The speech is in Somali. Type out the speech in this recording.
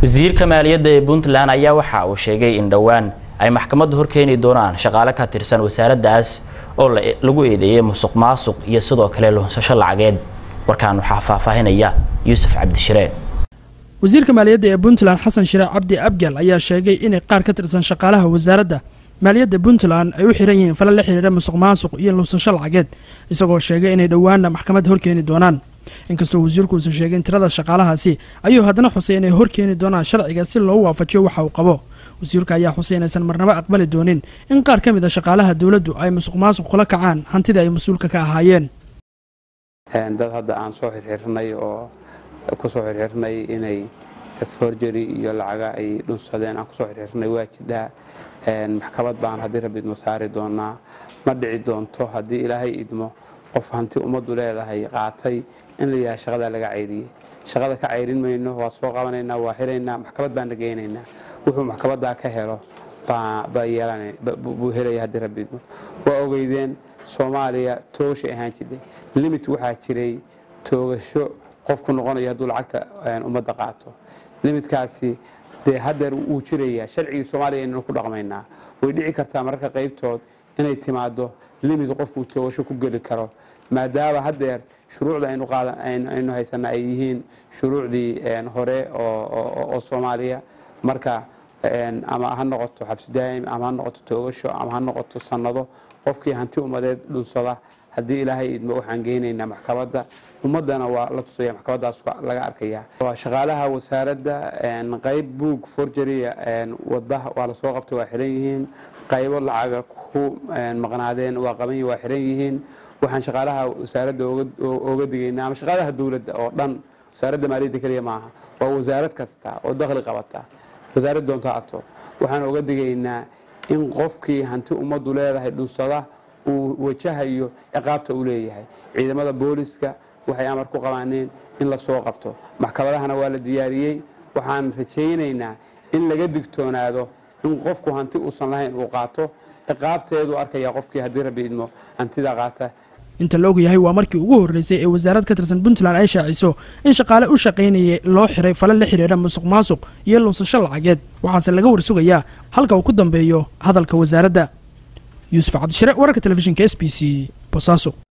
wasiirka maaliyadda ee puntland ayaa waxa uu sheegay in dhowaan ay maxkamadda horkeeni doonaan shaqaale ka tirsan wasaaraddaas oo lagu eedeeyay musuq maasuq iyo sidoo kale lunsasho lacageed warkaan waxaa faahfaahinaya yuusuf cabdishire wasiirka maaliyadda ee puntland xasan shire cabdi abgal ayaa sheegay inay qaar ka tirsan shaqaalaha wasaaradda maaliyadda puntland ay u xiran yihiin fala la xiriira musuq maasuq iyo lunsasho lacageed isagoo sheegay inay dhowaanna maxkamad horkeeni doonaan inkastoo wasiirku uusan sheegin tirada shaqaalahaasi ayuu haddana xusay inay horkeeni doonaan sharciga si loo waafajiyo waxa uu qabo wasiirka ayaa xusay inaysan marnabo aqbali doonin in qaar ka mid a shaqaalaha dowladdu ay musuq maasuq kula kacaan hantida ay mas-uulka ka ahaayeen dad hadda aan soo xirxirnay oo ku soo xirxirnay inay forgery iyo lacaga ay dhunsadeen aan kusoo xirxirnay waa jidhaa maxkamad baan haddii rabbi idmo saari doonaa ma dhici doonto haddii ilaahay idmo qof hanti ummaddu leedahay qaatay in la yahay shaqadaa laga cayriyey shaqada ka cayrin mayno waa soo qabanaynaa waa xiraynaa maxkamad baan dhagaynaynaa wuxuu maxkamaddaa ka helo buu helaya haddii rabbi idmo waa ogeydeen soomaaliya toogashay ahaan jirtay limit waxaa jiray toogasho qofku noqonayo hadduu lacagta ummadda qaato limitkaasi dee hadeer wuu jirayaa sharcigii soomaaliya aynanu ku dhaqmaynaa way dhici kartaa mararka qaybtood inay timaado limit qofkuu toogasho ku geli karo maadaama hadeer shuruucda aynu haysana ay yihiin shuruucdii hore oo soomaaliya marka ama ha noqoto xabsi daa'im ama ha noqoto toogasho ama ha noqoto sannado qofkii hanti ummadeed dhunsada haddii ilaahay idmo waxaan geynaynaa maxkamadda ummaddana waa la tusaya maxkamaddaas laga arkaya shaqaalaha wasaaradda qayb buug forgeria wadda waa lasoo qabtay waa xiran yihiin qaybo lacaga ku maqnaadeen waa qaban waa xiran yihiin waxaan shaqaalaha wasaaradda oga digaynaa ama shaqaalaha dowladda oo dhan wasaaradda maaliyadda keliya maaha waa wasaarad kasta oo dakhli qabata wasaarad doonta ato waxaan oga digaynaa in qofkii hanti ummaddu leedahay dhunsada uu wajahayo ciqaabta uu leeyahay ciidamada booliska waxay amar ku qabaaneen in la soo qabto maxkamadahana waa la diyaariyey waxaan rajaynaynaa in laga digtoonaado in qofku hanti uusan lahayn uu qaato ciqaabteedu arkaya qofkii haddii rabbi idmo hantida qaata inta la ogyahay waa markii ugu horreysay ee wasaarad ka tirsan puntland ay shaaciso in shaqaale u shaqaynayay loo xiray fala la xiriira musuq maasuq iyo lunsasho lacageed waxaase laga warsugayaa halka uu ku dambeeyo hadalka wasaaradda yuusuf cabdishire wararka telefishinka s b c bosaaso